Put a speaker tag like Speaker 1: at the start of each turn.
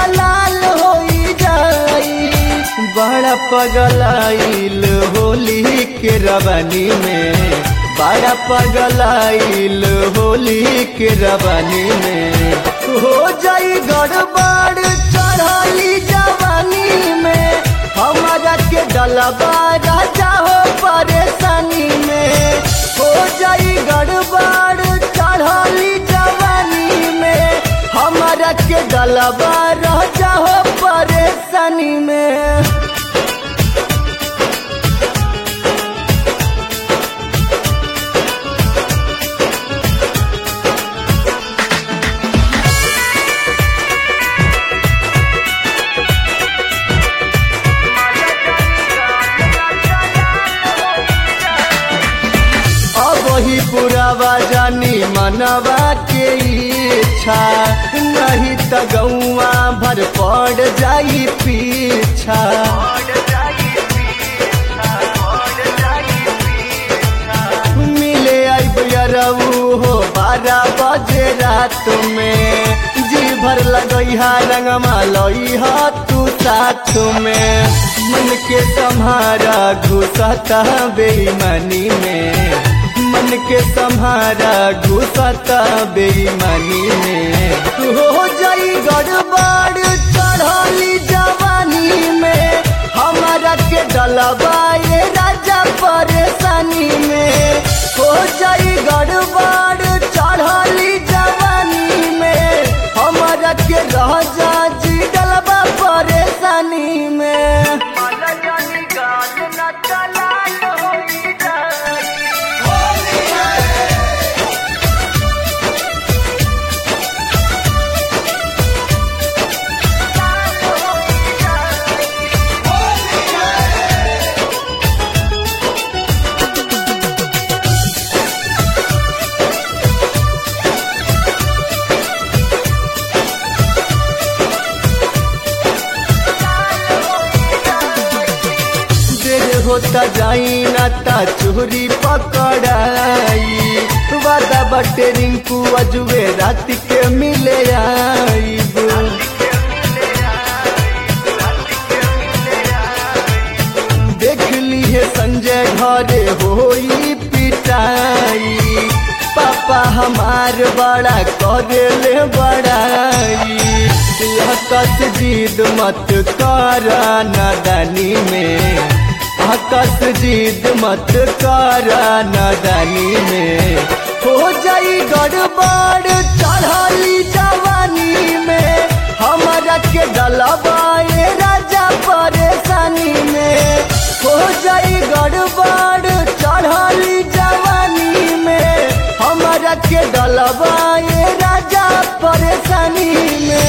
Speaker 1: लाल होई जाई बड़ा पगलाइल होली के रवानी में बड़ा पगलाइल होली के रवानी में हो जाई गड़बड़ चढ़ली जवानी में हमारा के डलबा राजा हो परेशानी में हो जाई गड़बड़ चढ़ली जवानी में हमारा के डलबा राजा हो परेशानी में अब ही पुरावा जानी मनवा के इच्छा नहीं त गौआ भर पड़ जाई पीछा मिले आई रऊ हो बारह बजे रात में जी भर लगैहा रंगमा लइहा तू साथ में मन के सम्हारा घुसता बेईमानी में मन के सम्हारा घुसता बेईमानी में हो जाई गड़बड़ चढ़ली जवानी में हमारा के डलबाए राजा परेशानी में हो जाई गड़बड़ चढ़ली जवानी में हमारा के राजा जी डलबा परेशानी में देर होता जाई ना ता चोरी पकड़ाई वादा बटे रिंकू अजुए रात के मिले आईब देख ली है संजय घरे होई पिटाई पापा हमार बड़ा करे ले बड़ाई कस जीद मत कर नदानी में आकस जीद मत कर नदानी में हो जाई गड़बड़ चढ़ली जवानी में हमारा के डलबाए राजा परेशानी में हो जाई गड़बड़ चढ़ली जवानी में हमारा के डलबाए राजा परेशानी में